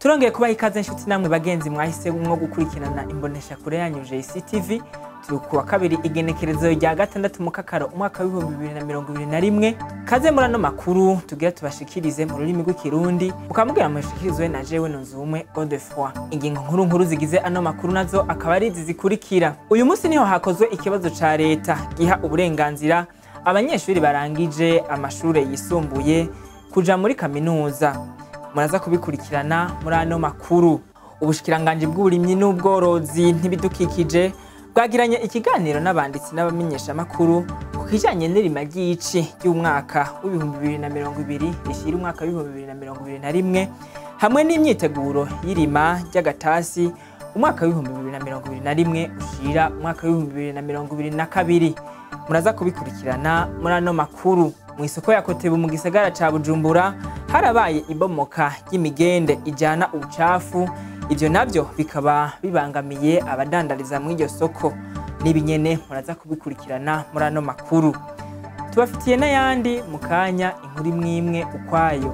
turongeye kubaha ikaze inshuti namwe bagenzi mwahisemwo gukurikirana imbonesha kure yanyu JCTV turi ku wa kabiri igenekerezo rya gatandatu mu kakaro umwaka w'ibihumbi bibiri na mirongo ibiri na rimwe kaze muri ano makuru tugira tubashikirize mu rurimi rw'ikirundi mukamubwira mushikirizwe na jewe nunzumwe Godefroy ingingo nkuru nkuru zigize ano makuru nazo akaba ari izi zikurikira uyu munsi niho hakozwe ikibazo ca leta giha uburenganzira abanyeshuri barangije amashure yisumbuye kuja muri kaminuza muraza kubikurikirana muri ano makuru ubushikiranganji bw'uburimyi n'ubworozi ntibidukikije bwagiranye ikiganiro n'abanditsi n'abamenyeshamakuru ku kijanye n'irima ry'ici ry'umwaka w'ibihumbi bibiri na mirongo ibiri rishira umwaka w'ibihumbi bibiri na mirongo ibiri na rimwe hamwe n'imyiteguro y'irima ry'agatasi umwaka w'ibihumbi bibiri na mirongo ibiri na rimwe ushira umwaka w'ibihumbi bibiri na mirongo ibiri na kabiri muraza kubikurikirana muri ano makuru mu isoko ya kotebu mu gisagara ca bujumbura harabaye ibomoka ry'imigende ijana ubucafu ivyo navyo bikaba bibangamiye abadandariza muri iryo soko n'ibinyene muraza kubikurikirana muri ano makuru tubafitiye n'ayandi mu kanya inkuru imwe imwe ukwayo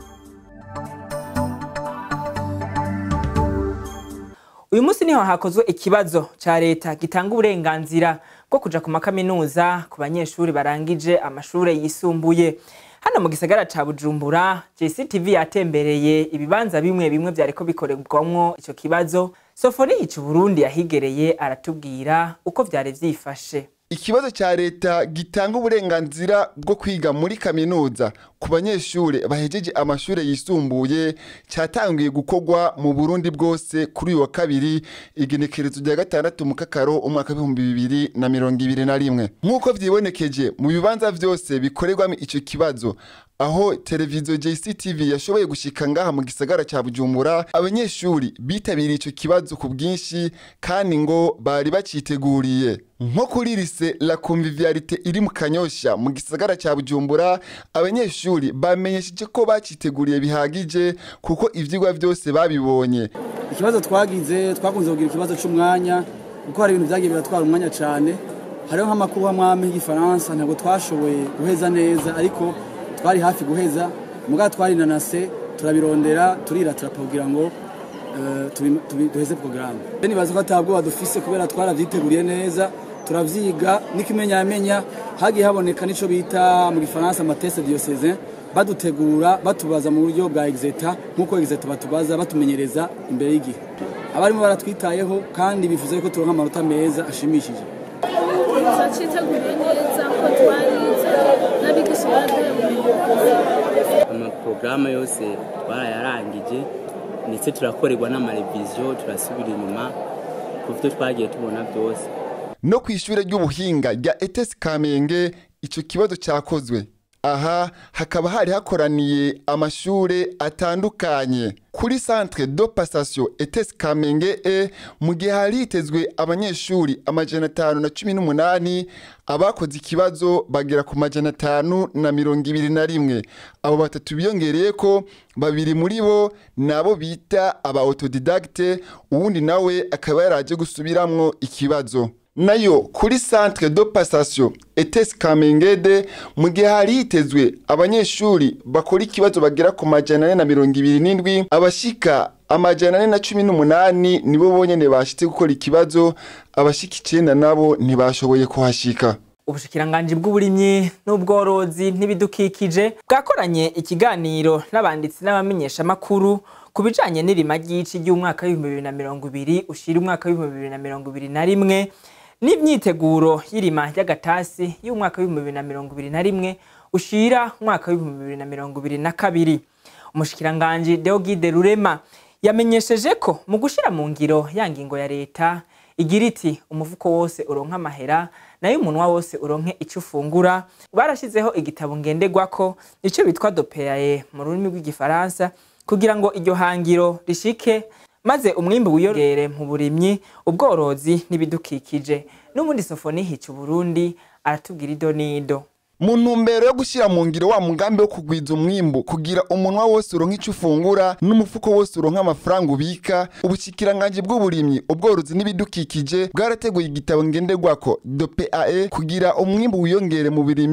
uyu munsi niho hakozwe ikibazo ca leta gitanga uburenganzira bwo kuja ku makaminuza ku banyeshuri barangije amashure yisumbuye hano mu gisagara ca bujumbura jctv yatembereye ibibanza bimwe bimwe vyariko bikorerwamwo ico kibazo sofoni hica uburundi yahigereye aratubwira uko vyari vyifashe ikibazo cya leta gitanga uburenganzira bwo kwiga muri kaminuza ku banyeshure bahejeje amashure yisumbuye cyatangiye gukorwa mu burundi bwose kuri uyu wa kabiri igenekerezo rya gatandatu mu kakaro umwaka w'ibihumbi bibiri na mirongo ibiri na rimwe nk'uko vyibonekeje mu bibanza vyose bikorerwamo ico kibazo aho televiziyo JCTV yashoboye gushika ngaha mu gisagara ca Bujumbura abanyeshuri bitabiriye ico kibazo ku bwinshi kandi ngo bari baciteguriye nko kuri lise la convivialité iri mu Kanyosha mu gisagara ca Bujumbura abanyeshuri bamenyesheje ko baciteguriye bihagije kuko ivyigwa vyose babibonye ikibazo twagize twakunze kugira ikibazo c'umwanya kuko hari ibintu vyagiye biratwara umwanya cane hariho nk'amakuru hamwami y'igifaransa ntabwo twashoboye guheza neza ariko twari hafi guheza muga twarinanase turabirondera turiratira kugira ngo duheze porogaramu nibaza ko atabwoba dufise kubera twaravyiteguriye neza turavyiga n'ikimenyamenya hagiye haboneka n'ico bita mu gifaransa amateste diocese badutegura batubaza mu buryo bwa exeta nk'uko exeta batubaza batumenyereza imbere y'igihe abarimo baratwitayeho kandi bifuza yuko turonka amanota meza ashimishije turaciteguriye neza ko twarize n'abigisha baraduye amaporogaramu yose twarayarangije ndetse turakorerwa n'amareviziyo turasubira inyuma ku byo twagiye tubona byose no ku ishure ry'ubuhinga rya etesi kamenge ico kibazo cyakozwe aha hakaba hari hakoraniye amashure atandukanye kuri centre de passation etesi kamenge e mu gihe hari hitezwe abanyeshuri amajana atanu na cumi n'umunani abakoze ikibazo bagera ku majana atanu na mirongo ibiri na rimwe abo batatu biyongereye ko babiri muri bo nabo bita aba autodidacte uwundi nawe akaba yaraje gusubiramwo ikibazo nayo kuri centre de passation etesi kamengede mu gihe hari hitezwe abanyeshuri bakora ikibazo bagera ku majana ane na mirongo ibiri n'indwi abashika amajana ane na cumi n'umunani nibo bonyene bashitse gukora ikibazo abashika icenda nabo ntibashoboye kuhashika ubushikiranganji bw'uburimyi n'ubworozi n'ibidukikije bwakoranye ikiganiro n'abanditsi n'abamenyeshamakuru ku bijanye n'irima ry'ici ry'umwaka w'ibihumbi bibiri na mirongo ibiri ushira umwaka w'ibihumbi bibiri na mirongo ibiri na rimwe n'imyiteguro y'irima ry'agatasi y'umwaka w'ibihumbi bibiri na mirongo ibiri na rimwe ushira umwaka w'ibihumbi bibiri na mirongo ibiri na kabiri umushikiranganji Deogide Rurema yamenyesheje ko mu gushira mu ngiro ya ngingo ya leta igira iti umufuko wose uronka amahera nayo umunwa wose uronke ico ufungura barashizeho igitabo ngenderwako ico bitwa dopeaye mu rurimi rw'igifaransa kugira ngo iryo hangiro rishike maze umwimbu wiyongere mu burimyi ubworozi n'ibidukikije n'ubundi sofoni hica uburundi aratubwira ido n'ido mu ntumbero yo gushyira mu ngiro wa mugambi wo kugwiza umwimbu kugira umunwa wose uronka icyo ufungura n'umufuko wose uronka amafaranga ubika ubushyikiranganji bw'uburimyi ubworozi n'ibidukikije bwarateguye igitabo ngenderwako do PAE kugira umwimbu wiyongere mu burimyi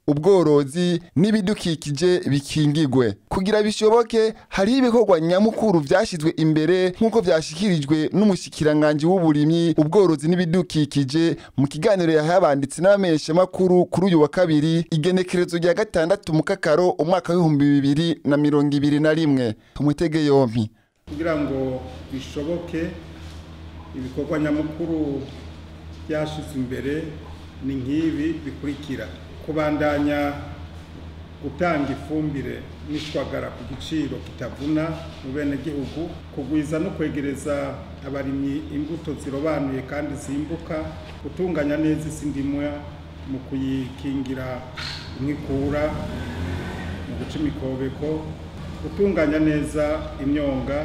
ubworozi n'ibidukikije bikingigwe kugira bishoboke hariho ibikorwa nyamukuru vyashizwe imbere nk'uko vyashikirijwe n'umushikiranganji w'uburimyi ubworozi n'ibidukikije mu kiganiro yahaye abanditsi n'abamenyeshamakuru kuri uyu wa kabiri igenekerezo rya gatandatu mu kakaro umwaka w'ibihumbi bibiri na mirongo ibiri na rimwe umutege yompi kugira ngo bishoboke ibikorwa nyamukuru byashyizwe imbere ni nk'ibi bikurikira kubandanya gutanga ifumbire n'ishwagara ku giciro kitavuna mu bene gihugu kugwiza no kwegereza abarimyi imbuto zirobanuye kandi zimbuka gutunganya neza isi ndimwa mu kuyikingira inkikura mu guca imikobeko gutunganya neza imyonga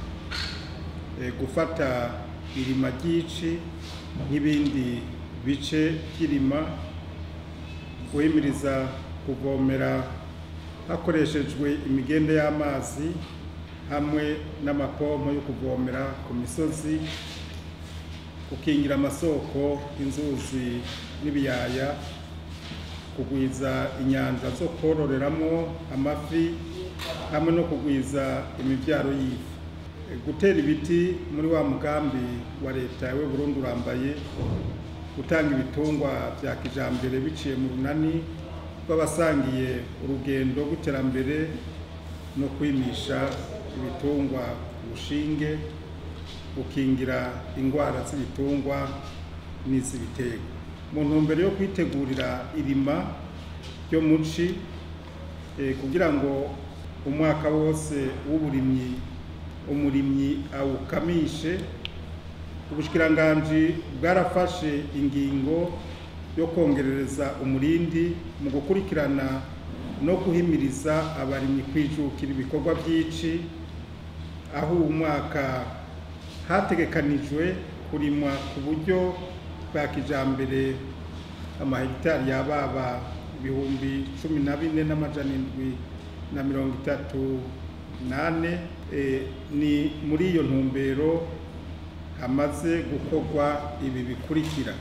eh, gufata irima ry'ici nk'ibindi bice by'irima guhimiriza kuvomera hakoreshejwe imigende y'amazi hamwe n'amapompo yo kuvomera ku misozi gukingira amasoko inzuzi n'ibiyaya kugwiza inyanja zo kororeramo amafi hamwe no kugwiza imibyaro y'ifi gutera ibiti muri wa mugambi wa leta we Burundi urambaye gutanga ibitungwa bya kijambere biciye mu runani rw'abasangiye urugendo rw'iterambere no kwimisha ibitungwa ubushinge gukingira indwara z'ibitungwa n'iz'ibitego mu ntumbero yo kwitegurira irima ryo muci eh, kugira ngo umwaka wose w'uburimyi umurimyi awukamishe ubushikiranganji bwarafashe ingingo yo kongerereza umurindi mu gukurikirana no guhimiriza abarimyi kwijukira ibikorwa by'ici aho uwu mwaka hategekanijwe kurimwa ku buryo bwa kijambere amahegitari yababa ibihumbi cumi na bine n'amajana indwi na mirongo itatu nane eh, ni muri iyo ntumbero hamaze gukorwa ibi bikurikira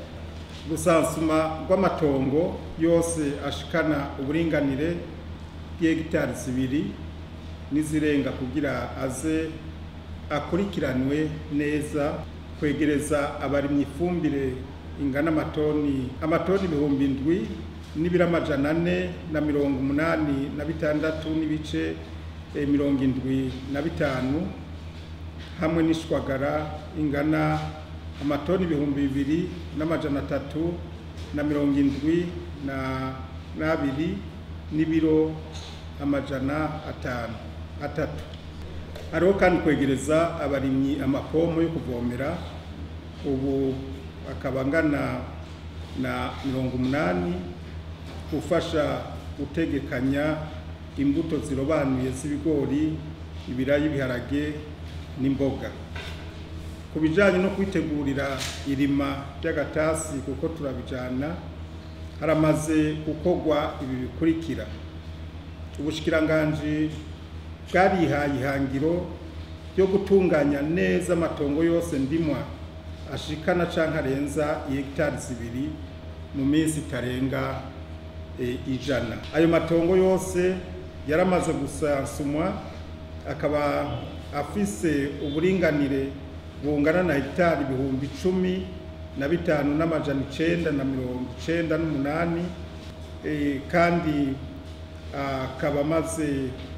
rusansuma rw'amatongo yose ashikana uburinganire bw'hegitari zibiri n'izirenga kugira aze akurikiranwe neza kwegereza abarimyi ifumbire ingana amatoni amatoni ibihumbi indwi n'ibiro amajana ane na mirongo umunani na bitandatu n'ibice eh, mirongo indwi na bitanu hamwe n'ishwagara ingana amatoni ibihumbi bibiri n'amajana atatu na mirongo indwi na n'abiri n'ibiro amajana atanu atatu hariho kandi kwegereza abarimyi amapomo yo kuvomera ubu akaba angana na mirongo umunani gufasha gutegekanya imbuto zirobanuye z'ibigori ibirayi ibiharage n'imboga ku bijyanye no kwitegurira irima ry'agatasi kuko turabijyana haramaze gukorwa ibi bikurikira ubushikiranganji bwarihaye ihangiro ryo gutunganya neza amatongo yose ndimwa ashikana cyangwa arenza hegitari zibiri mu minsi itarenga e, ijana ayo matongo yose yaramaze gusansumwa akaba afise uburinganire bungana na hegitari ibihumbi icumi na bitanu n'amajana icenda na mirongo icenda n'umunani e, kandi akaba amaze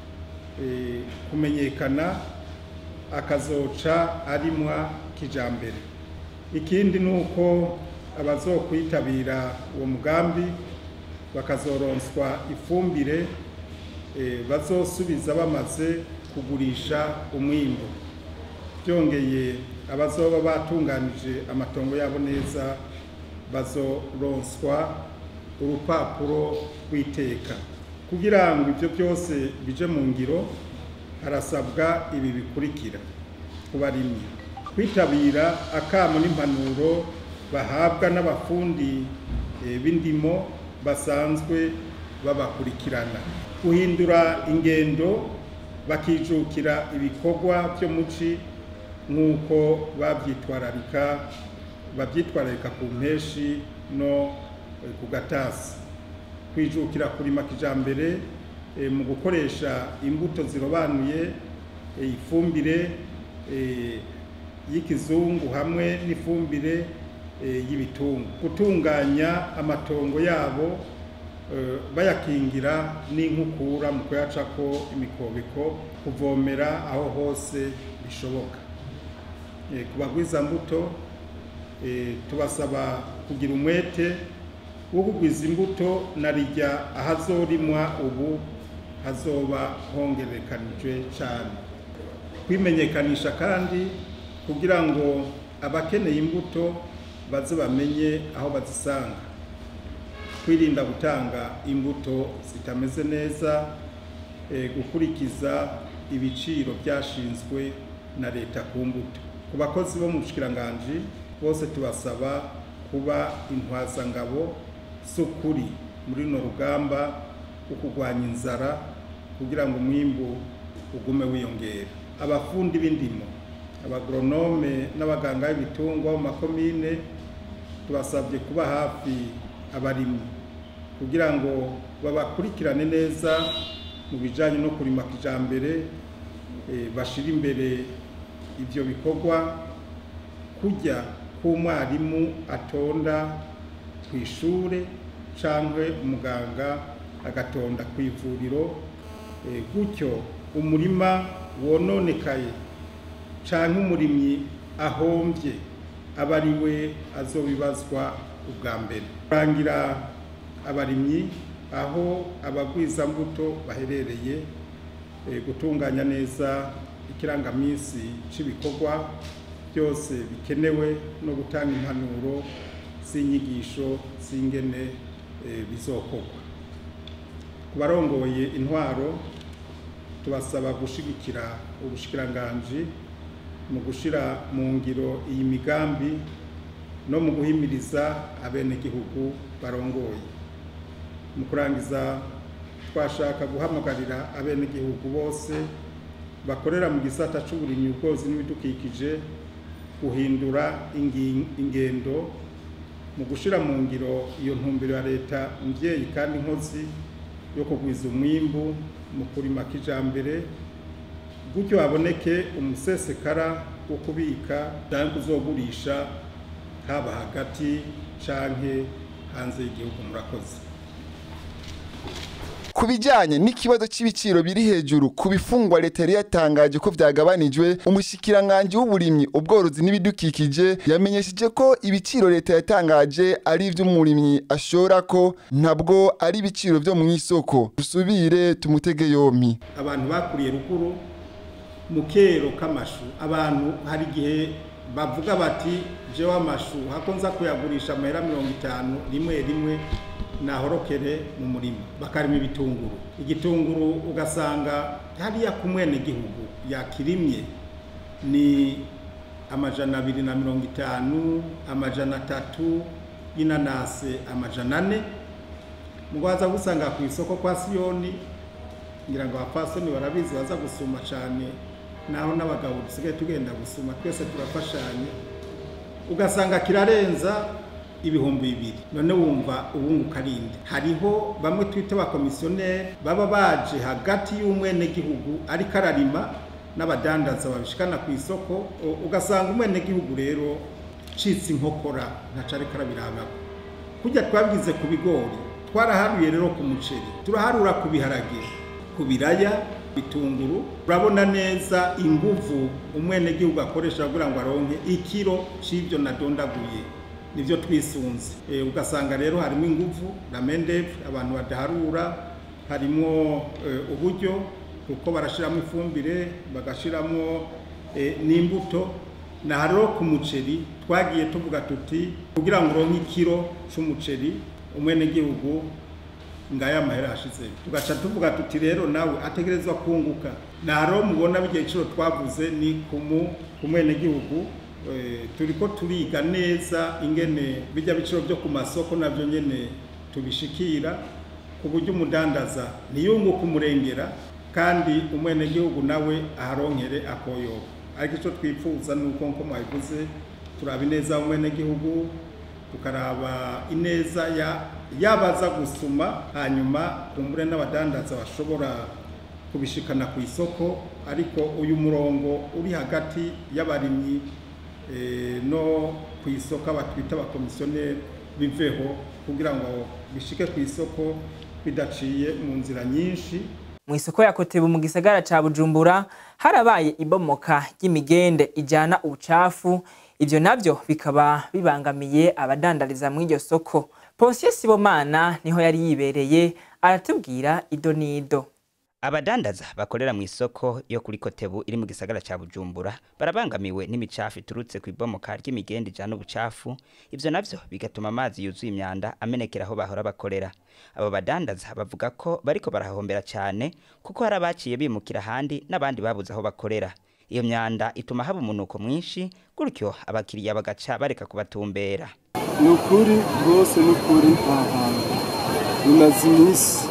e, kumenyekana akazoca arimwa kijambere ikindi ni uko abazokwitabira uwo mugambi bakazoronswa ifumbire e, bazosubiza bamaze kugurisha umwimbu byongeye abazoba batunganije amatongo yabo neza bazoronswa urupapuro rw'iteka kugira ngo ibyo byose bije mu ngiro harasabwa ibi bikurikira ku barimyi kwitabira akamo n'impanuro bahabwa n'abafundi eh, b'indimo basanzwe babakurikirana guhindura ingendo bakijukira ibikorwa byo muci nk'uko babyitwararika babyitwararika ku mpeshi no eh, ku gatasi twijukira kurima kijambere eh, mu gukoresha imbuto zirobanuye eh, ifumbire eh, y'ikizungu hamwe n'ifumbire eh, y'ibitungu gutunganya amatongo yabo eh, bayakingira n'inkukura mu kuyacako imikobeko kuvomera aho hose bishoboka Eh, ku bagwizambuto eh, tubasaba kugira umwete wo kugwiza imbuto na rijya ahazorimwa ubu hazoba hongerekanijwe cyane kwimenyekanisha kandi kugira ngo abakeneye imbuto baze bamenye aho bazisanga kwirinda gutanga imbuto zitameze neza eh, gukurikiza ibiciro byashinzwe na leta ku mbuto ku bakozi bo mu bushikiranganji bose tubasaba kuba intwazangabo z'ukuri muri runo rugamba rwo kurwanya inzara kugira ngo umwimbu ugume wiyongera abafundi b'indimo abagoronome n'abaganga b'ibitungwa mu makomine tubasabye kuba hafi abarimyi kugira ngo babakurikirane neza mu bijyanye no kurima kijambere eh, bashire imbere ibyo bikorwa kujya k'umwarimu atonda ku ishure cyangwa umuganga agatonda ku ivuriro eh, gutyo umurima wononekaye cyangwa umurimyi ahombye aba ari we azobibazwa ubwa mbere kurangira abarimyi aho abagwizambuto baherereye eh, gutunganya neza ikirangaminsi cy'ibikorwa byose bikenewe no gutanga impanuro z'inyigisho z'ingene eh, bizokorwa ku barongoye intwaro tubasaba gushigikira ubushikiranganji mu gushira mu ngiro iyi migambi no mu guhimiriza abenegihugu barongoye mu kurangiza twashaka guhamagarira abenegihugu bose bakorera mu gisata c'uburimyi ubworozi n'ibidukikije guhindura ingi- ingendo mu gushira mu ngiro iyo ntumbero ya leta mvyeyi kandi nkozi yo kugwiza umwimbu mu kurima kijambere gutyo haboneke umusesekara wo kubika cyangwa kuzogurisha haba hagati canke hanze y'igihugu murakoze ku bijyanye n'ikibazo cy'ibiciro biri hejuru ku bifungwa leta yari yatangaje ko byagabanijwe umushikiranganji w'uburimyi ubworozi n'ibidukikije yamenyesheje ko ibiciro leta yatangaje ari iby'umurimyi ashora ko ntabwo ari ibiciro byo mu isoko dusubire tumutege yompi abantu bakuriye ruguru mu kero k'amashu abantu hari igihe bavuga bati jewe amashu hako nza kuyagurisha amahera mirongo itanu rimwe rimwe nahorokere mu murima bakarima ibitunguru igitunguru ugasanga hariya ku mwenegihugu yakirimye ni amajana abiri na mirongo itanu amajana atatu y'inanase amajana ane mugwaza gusanga ku isoko kwa siyoni ngira ngo abapfasoni barabizi baza gusuma cyane naho n'abagabo dusigaye tugenda gusuma twese turafashanya ugasanga kirarenza ibihumbi bibiri none wumva ubunguka arinde hariho bamwe twita abakomisiyoneri baba baje hagati y'umwenegihugu ariko ararima n'abadandaza babishikana ku isoko u- ugasanga umwenegihugu rero citse inkokora ntaco ariko arabirabako kujya twabigize ku bigori twaraharuye rero ku muceri turaharura ku biharage ku biraya bitunguru urabona neza inguvu umwenegihugu akoresha kugira ngo aronke ikiro c'ivyo nadondaguye nivyo twisunze e, ugasanga rero harimo inguvu na mendevu abantu badaharura harimo e, uburyo kuko barashiramo ifumbire bagashiramo e, n'imbuto na rero ku muceri twagiye tuvuga tuti kugira ngo uronke ikiro c'umuceri umwenegihugu ngaya amahera ashize tugaca tuvuga tuti rero nawe ategerezwa kunguka naro mubona bijya igiciro twavuze ni kumu kumwenegihugu e, turiko turiga neza ingene bijya biciro byo ku masoko navyo nyene tubishikira ku buryo umudandaza ntiyunguka umurengera kandi umwenegihugu nawe aharonkere akoyoba ariko icyo twifuza ni uko nko mwabivuze turaba ineza umwenegihugu tukaraba ineza ya yabaza gusuma hanyuma kumbure n'abadandaza bashobora kubishikana ku isoko ariko uyu murongo uri hagati y'abarimyi eh, no ku isoko abatwita abakomisiyoneri biveho kugira ngo bishike ku isoko bidaciye mu nzira nyinshi mu isoko ya kotebu mu gisagara ca bujumbura harabaye ibomoka ry'imigende ijana ubucafu ivyo navyo bikaba bibangamiye abadandariza muri iryo soko ponsiyo sibomana niho yari yibereye aratubwira ido n'ido abadandaza bakorera mu isoko yo kuri kotebu iri mu gisagara ca bujumbura barabangamiwe n'imicafu iturutse ku ibomoka ry'imigende ijana ubucafu ivyo navyo bigatuma amazi yuzuye imyanda amenekera aho bahora bakorera abo badandaza bavuga ko bariko barahahombera cyane kuko hari abaciye bimukira ahandi n'abandi babuze aho bakorera iyo myanda ituma haba umunuko mwinshi gutyo abakiriya bagaca bareka kubatumbera ni ukuri rwose ni ukuri aha hantu bimaze iminsi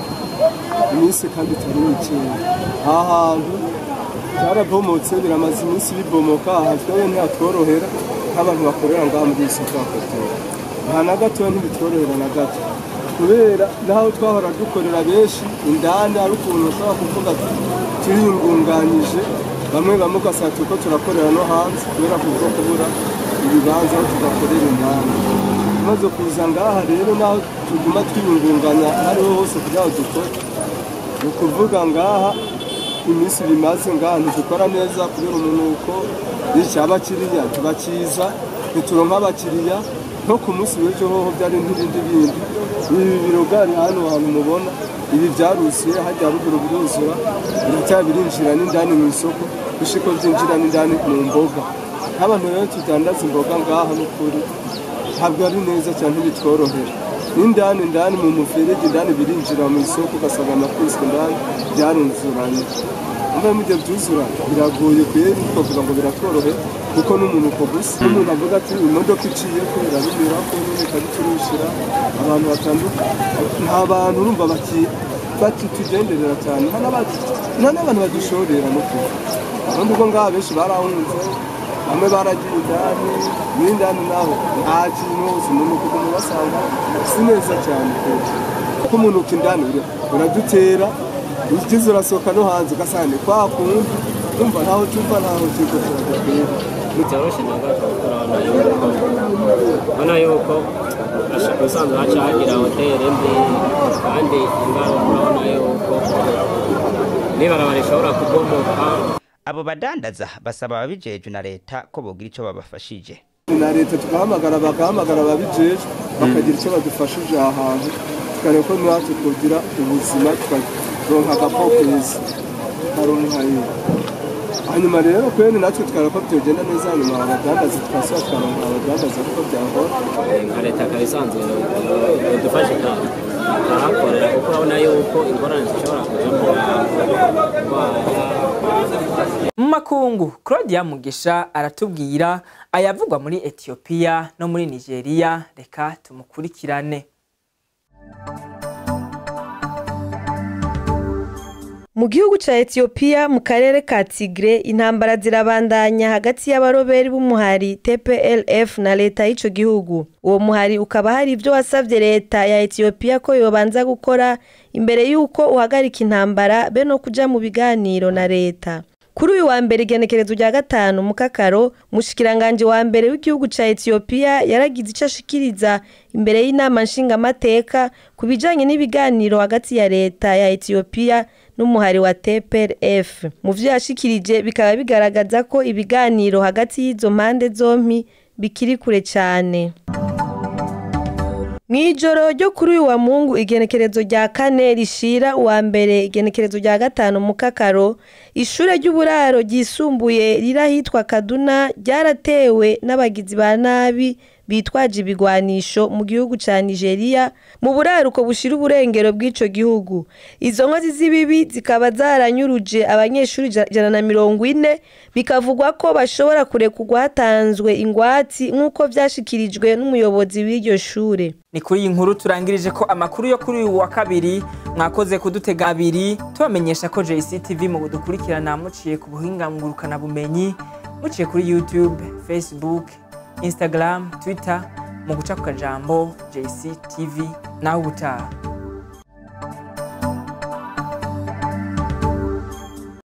iminsi kandi itari mikeya aha hantu byarabomotse biramaze iminsi bibomoka aha twebwe ntihatworohera nk'abantu bakorera ngaha muri iyi soko ya kotebu aha na gatoya ntibitworohera na gato kubera naho twahora dukorera benshi indani hari ukuntu ushobora kuvuga ati turiyungunganyije bamwe bamwe ugasanga turiko turakorera no hanze kubera kuza kubura ibibanza aho tugakorera indani tumaze kuza ngaha rero naho tuguma twiyungunganya hariho hose kugira ngo dukore ni ukuvuga ngaha iminsi bimaze ngaha ntidukora neza kubera umunuko bityo abakiriya tubakiza ntituronka abakiriya nko ku munsi w'ejo hoho byari n'ibindi bindi ibi biro bwari hano hantu mubona ibi byarusiye hajya ruguru biruzura biracyari birinjira n'indani mu isoko gushiko byinjira n'indani mu mboga nk'abantu rero tudandaza imboga ngaha n'ukuri ntabwo ari neza cyane ntibitworohera n'indani indani mu muferege indani birinjira mu isoko ugasanga amakwiswe indani byaruzuranye mba mujya byuzura biragoye kweri twavuga ngo biratworohe kuko n'umunuko gusa n'umuntu avuga ati imodoka iciye ko irabinyura ko nyine ikabiturishira abantu batandukanye nta bantu urumva baki batitugenderera cyane nta n'aba- nta n'abantu badushorera no kuva ubundi ubwo ngaha benshi barahunze bamwe baragiye indani n'indani naho nta kintu hose umunuko uguma ubasanga si neza cyane kweri kuko umunuko indani ura- uradutera ugize urasohoka no hanze ugasanga ni kwa kundi umva ntaho tuva ntaho tuva turadutera byoroshye na gato urabona yuko ubona yuko ashaka usanzwe haca hagira hoteli mbi kandi ingaruka urabona yuko n'ibarabara rishobora kubomoka abo badandaza basaba ababijejwe na leta ko bogira ico babafashije na leta tugahamagara bagahamagara ababijejwe bakagira icyo badufashije aha hantu tukareba ko natwe twogira ubuzima tukaronka agapokezi tukaronka iyo hanyuma rero kwene natwe tukareba ko byogenda neza hanyuma abadandaza tukasaba tukaronka abadandaza kuko byahora nka leta ikaba isanzwe idufashe ikahakorera kuko urabona yuko ingorane zishobora kuja mu ndwara mu makungu claudia mugisha aratubwira ayavugwa muri etiyopiya no muri nigeria reka tumukurikirane mu gihugu cya etiyopiya mu karere ka tigre intambara zirabandanya hagati y'abaroberi b'umuhari tplf na leta y'icyo gihugu uwo muhari ukaba hari ibyo wasabye leta ya etiyopiya ko yobanza gukora imbere y'uko uhagarika intambara be no kujya mu biganiro na leta kuri uyu wa mbere igenekerezo rya gatanu mu kakaro umushikiranganji wa mbere w'igihugu cya etiyopiya yaragize icyo ashikiriza imbere y'inama nshingamateka ku bijyanye n'ibiganiro hagati ya leta ya etiyopiya n'umuhari wa tplf mu byo yashikirije bikaba bigaragaza ko ibiganiro hagati y'izo mpande zombi bikiri kure cyane mu ijoro ryo kuri uyu wa mungu igenekerezo rya kane rishira uwa mbere igenekerezo rya gatanu mu kakaro ishure ry'uburaro ryisumbuye riri ahitwa kaduna ryaratewe n'abagizi ba nabi bitwaje ibigwanisho mu gihugu cya nigeria mu buraruko bushira uburengero bw'ico gihugu izo nkozi z'ibibi zikaba zaranyuruje abanyeshuri ijana na mirongo ine bikavugwa ko bashobora kurekurwa hatanzwe ingwati nk'uko vyashikirijwe n'umuyobozi w'iryo shure ni kuri iyi nkuru turangirije ko amakuru yo kuri uyu wa kabiri mwakoze kudutega abiri tubamenyesha ko jctv mu budukurikirana muciye ku buhinga ngurukanabumenyi muciye kuri youtube facebook instagram twitter mu guca ku kajambo jc tv nawe ubutaha